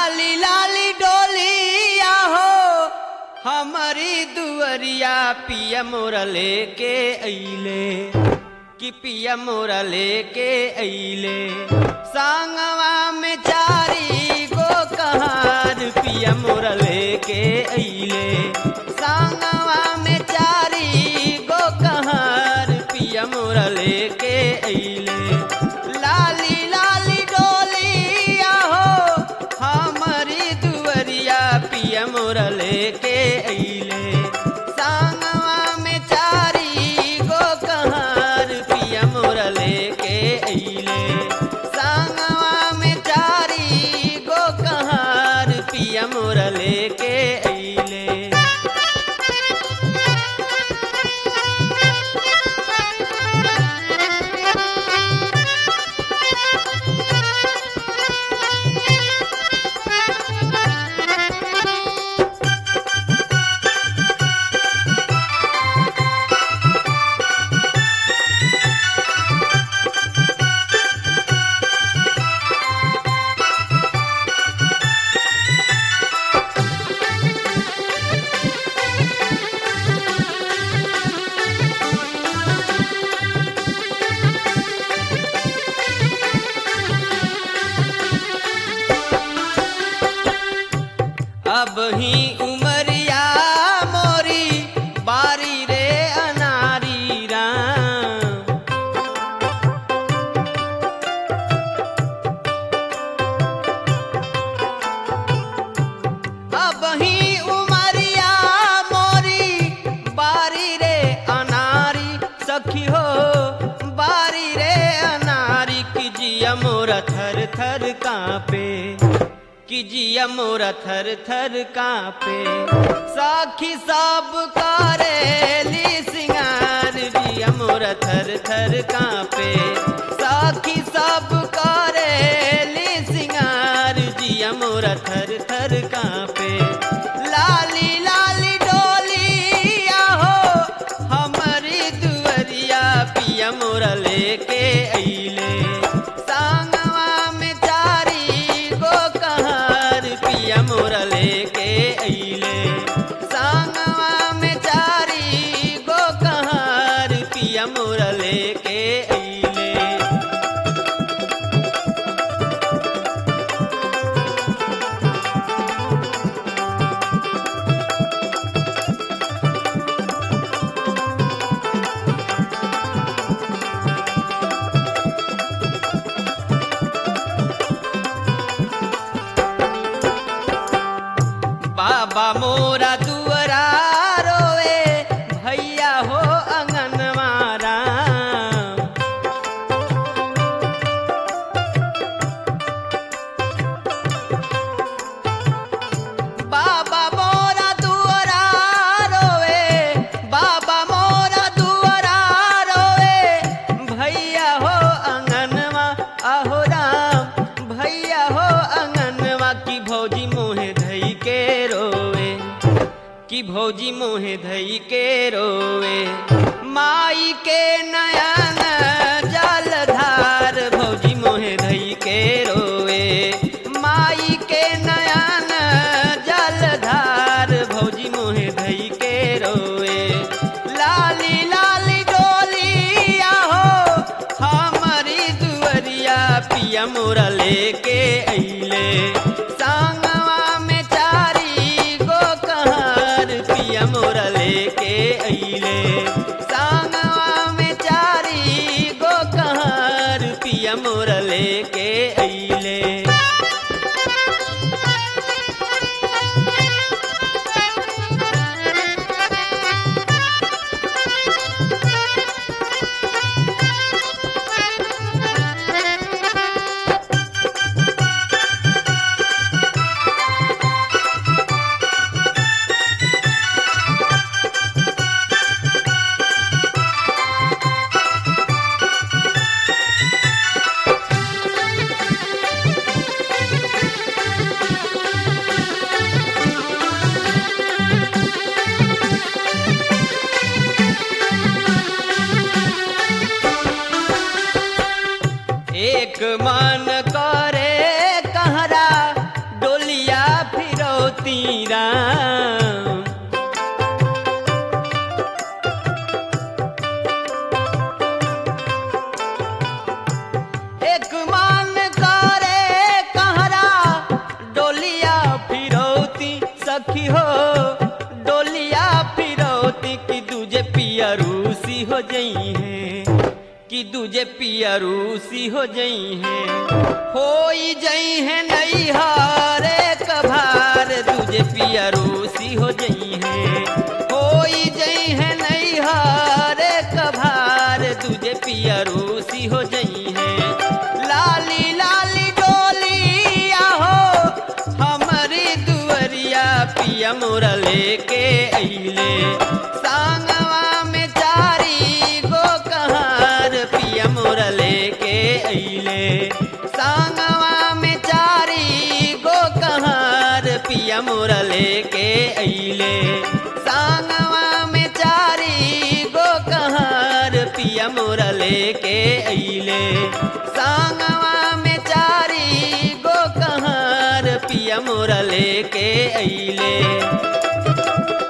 लाली लाली डोलिया हो हमारी दुअरिया पिया मोरा लेके अइले कि पिया मोरा लेके अइले सांगवा में चारी गो कहार पिया मोरा लेके अइले सांगवा में चारी गो कहार पिया मोरा लेके अइले लाली लाली डोलिया हो हमारी दुअरिया पिया मोरा लेके अइले सांगवा में चारी गो कहार पिया मोरा लेके अइले सांगवा में चारी गो कहार पिया मोरा लेके अइले अब ही उमरिया मोरी बारी रे अनारी राम अब ही उमरिया मोरी बारी रे अनारी सखी हो बारी रे अनारी की जिया मोरा थर थर कांपे कि जिया मोरा थर थर कांपे साखी सब करेली सिंगार जिया मोरा थर थर कांपे साखी सब करेली सिंगार जिया मोरा थर थर कांपे लाली लाली डोलिया हो हमारी दुअरिया पिया मोरा लेके अइले सांगवा में चारी गो कहार पिया मोरा लेके अइले सांगवा में चारी गो कहार पिया मोरा लेके अइले बाबा मोरा दुअरा रोए भैया हो अंगनवारा बाबा मोरा दुअरा रोए बाबा मोरा दुअरा रोए भैया हो अंगनवा आहो राम भैया हो अंगनवा की भौजी मोहे धई के रोवे कि भौजी मोहे धई के रोवे माई के नयन जलधार भौजी मोहे धई के रोवे माई के नयन जलधार भौजी मोहे धई के रोवे लाली लाली डोलिया हो हमारी दुअरिया पिया मोरा लेके अइले सांगवा में चारी गो कहार पिया मोरा लेके अइले सांगवा में चारी गो फिरौती राम एक मान करे कहरा डोलिया फिरौती सखी हो डोलिया फिरौती की दूजे पिया रूसी हो जई है कि दूजे पिया रूसी हो जई है होई जई है नई हारे कभार दूजे पिया रूसी हो जई है होई जई है नई हारे कभार दूजे पिया रूसी हो जई है लाली लाली डोलिया हो हमारी दुअरिया पिया मोरा लेके अइले सांगवा में चारी गो कहार पिया मोरा लेके अइले सांगवा में चारी गो कहार पिया मोरा लेके अइले सांगवा में चारी गो कहार पिया मोरा लेके अइले सांगवा में चारी गो कहार पिया मोरा लेके अइले